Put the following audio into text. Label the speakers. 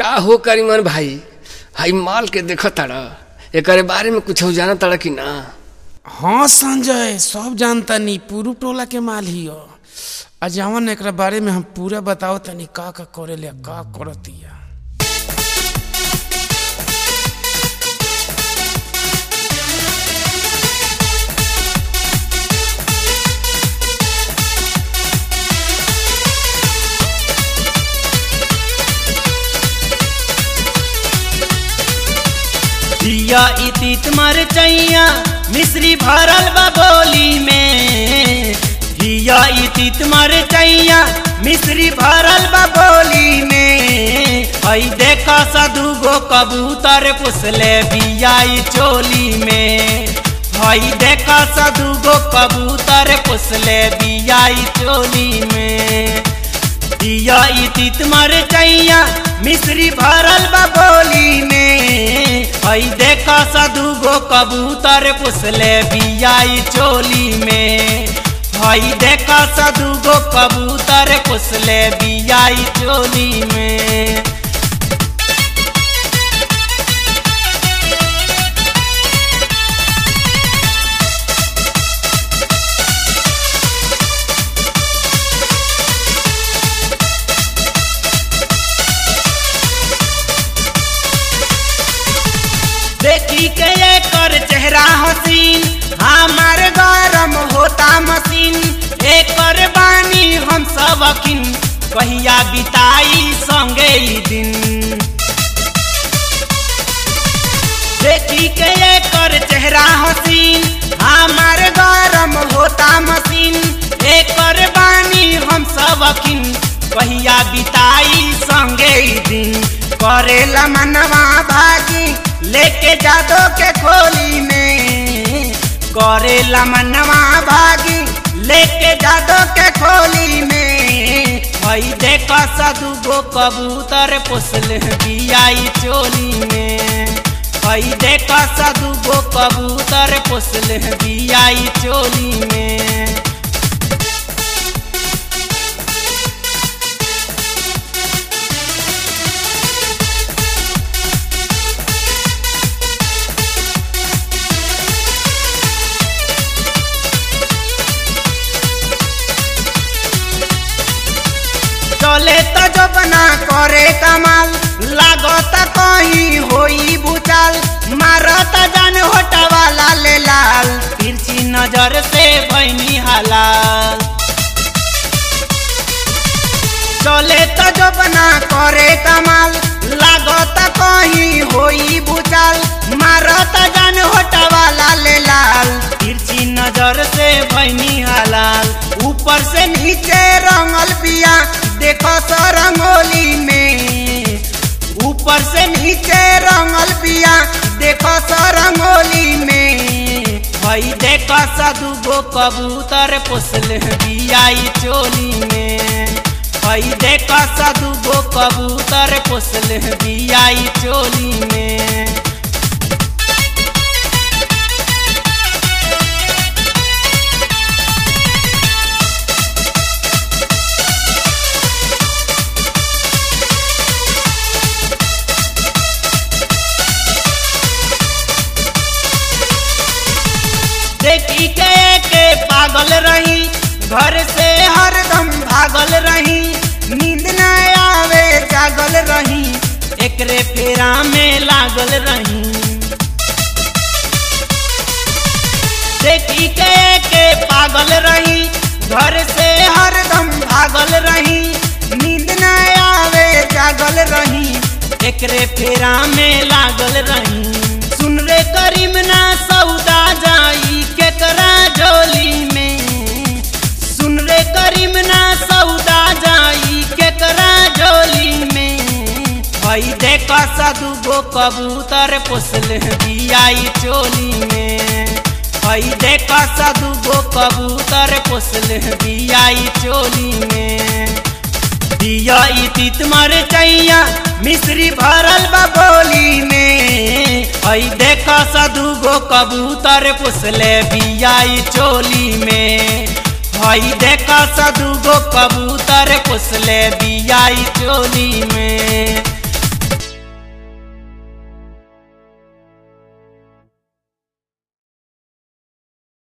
Speaker 1: का हो करीमन भाई हाई माल के देखो ताड़ा एकरे बारे में कुछ जाना ताड़ा कि ना
Speaker 2: हाँ संजय सब जानता नी पूरू टोला के माल ही हो आ जवन एकरा बारे में हम पूरा बताओ तनी का का करे ले का करतिया
Speaker 3: दिया इतित मर चैया मिश्री भरल बा बोली में दिया इतित मर चैया मिश्री भरल बा बोली में हई देखा सदू गो कबूतर पुसले बियाई चोली में हई देखा सदू गो कबूतर पुसले बियाई चोली में दिया इतित मर चैया मिश्री भरल बा बोली में हई देखा सदू गो कबूतर पुसले बियाई चोली में हई देखा सदू गो कबूतर पुसले बियाई चोली में देखी के ये कर चेहरा हसीन हमार गरम होता मसीन एकर बानी हम सब अखिन कहिया बिताई संगे ई दिन देखी के ये कर चेहरा हसीन हमार गरम होता मसीन एकर बानी हम सब अखिन कहिया बिताई संगे ई दिन करेला मनवा भागी लेके जादो के खोली में करेला मनवा भागी लेके जादो के खोली में हई देखा सदू गो कबूतर पोसल बियाई चोली में हई देखा सदू गो कबूतर पोसल बियाई चोली में चले तो जो बना करे कमाल लागत कहीं होई बुचाल मारत जान होटा वाला ले लाल तिरछी नजर से बहनी हलाल चले तो जो बना करे कमाल लागत कहीं होई बुचाल मारत जान होटा वाला ले लाल तिरछी नजर से बहनी हलाल ऊपर से नीचे रंगल पिया देखो सो रंगोली में ऊपर से नीचे रंगल पिया देखो सो रंगोली में भाई देखो सदू गो कबूतर पोसल बियाई चोली में भाई देखो सदू गो कबूतर पोसल बियाई चोली में देखी के के पागल रही घर से हरदम भागल रही नींद न आवे जागल रही एकरे फेरा में लागल रही देखी के के पागल रही घर से हरदम भागल रही नींद न आवे जागल रही एकरे फेरा में लागल रही सुन रे करीम ना सौदा जाई केकरा झोली में सुन रे करीम ना सौदा जाई केकरा झोली में भाई देखा सदू गो कबूतर पोसल बियाई चोली में भाई देखा सदू गो कबूतर पोसल बियाई चोली में दिया इतित मर चैया मिश्री भरल बा बोली में हई देखा सदू गो कबूतर पुसले बियाई चोली में हई देखा सदू गो कबूतर पुसले बियाई चोली में